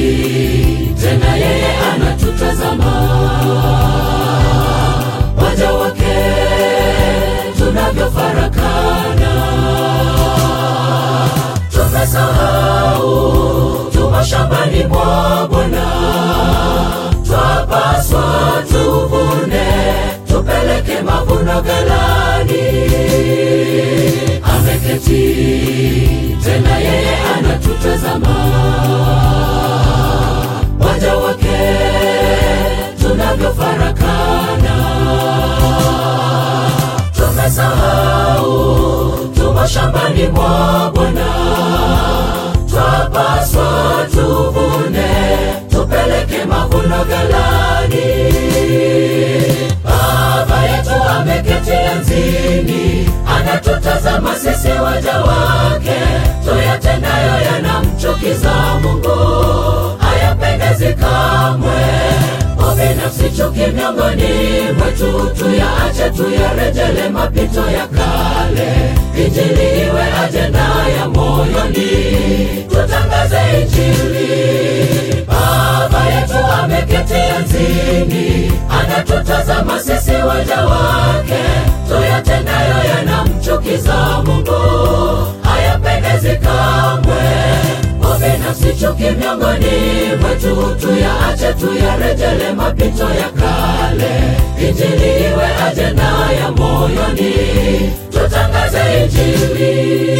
tena yeye anatutazama waja wake tunavyofarakana tumesahau tumo shambani mwa Bwana twapaswa tuvune tupeleke mavuno ghalani ameketi tena yeye anatutazama waja wake tunavyofarakana tumesahau tumo shambani mwa Bwana twapaswa tuvune tupeleke mavuno ghalani baba yetu ameketi enzini anatutazama sisi waja wake tuyatendayo yanamchukiza mungu hayapendezi kamwe ubinafsi chuki miongoni mwetu tuyaache tuyarejele mapito ya kale injili iwe ajenda ya moyoni tutangaze injili baba yetu ameketi enzini anatutazama sisi waja wake tuyatendayo yanamchukiza mungu hayapendezi kamwe ubinafsi chuki miongoni mwetu tuyaache tuyarejele mapito ya kale injili iwe ajenda ya moyoni tutangaze injili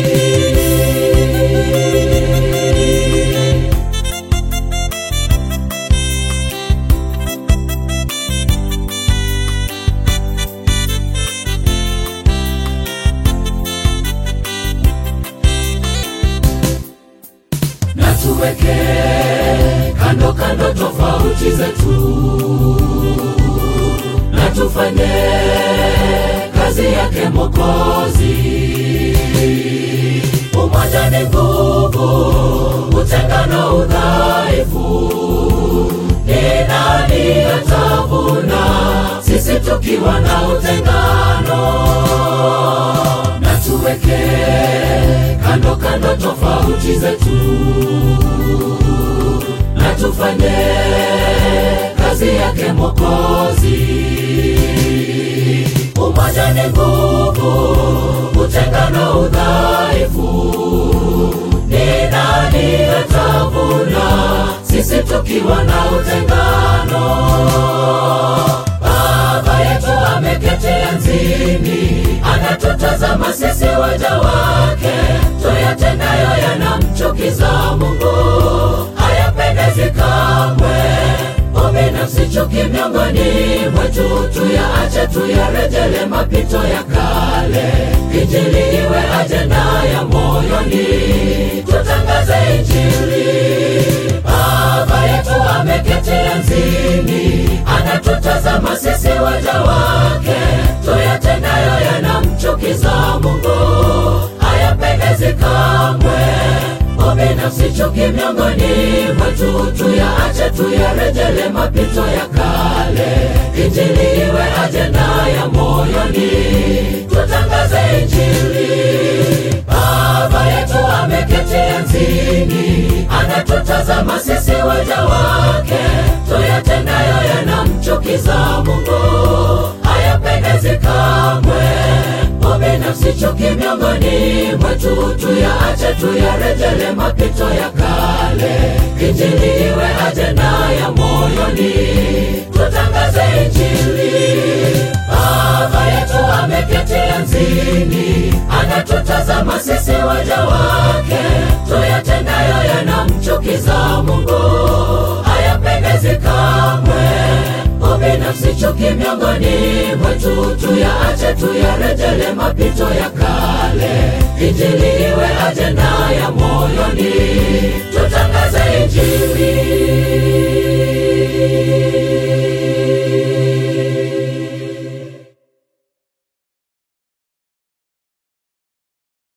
na tuweke kando kando tofauti zetu na tufanye kazi yake Mwokozi. Umoja ni nguvu, utengano udhaifu. Ni nani atavuna sisi tukiwa na utengano? Na tuweke kando kando tofauti zetu na tufanye kazi yake Mwokozi. Umoja ni nguvu, utengano udhaifu. Ni nani atavuna sisi tukiwa na utengano? Baba yetu ameketi enzini, anatutazama sisi waja wake, tuyatendayo yanamchukiza Mungu, hayapendezi kamwe. Ubinafsi chuki miongoni mwetu, tuyaache tuyarejele mapito ya kale, injili iwe ajenda ya moyoni, tutangaze injili. Baba yetu ameketi enzini, anatutazama sisi waja wake, tuyatendayo yanamchukiza Mungu, hayapendezi kamwe. Ubinafsi chuki miongoni mwetu, tuyaache tuyarejele mapito ya kale, injili iwe ajenda ya moyoni, tutangaze injili. Baba yetu ameketi enzini, anatutazama sisi waja wake, tuyatendayo yanamchukiza Mungu, hayapendezi kamwe. Ubinafsi chuki miongoni mwetu, tuyaache tuyarejele mapito ya kale, injili iwe ajenda ya moyoni, tutangaze injili. Baba yetu ameketi enzini, anatutazama sisi waja wake, tuyatendayo yanamchukiza Mungu, hayapendezi kamwe. Ubinafsi chuki miongoni mwetu, tuyaache tuyarejele mapito ya kale, injili iwe ajenda ya moyoni, tutangaze injili.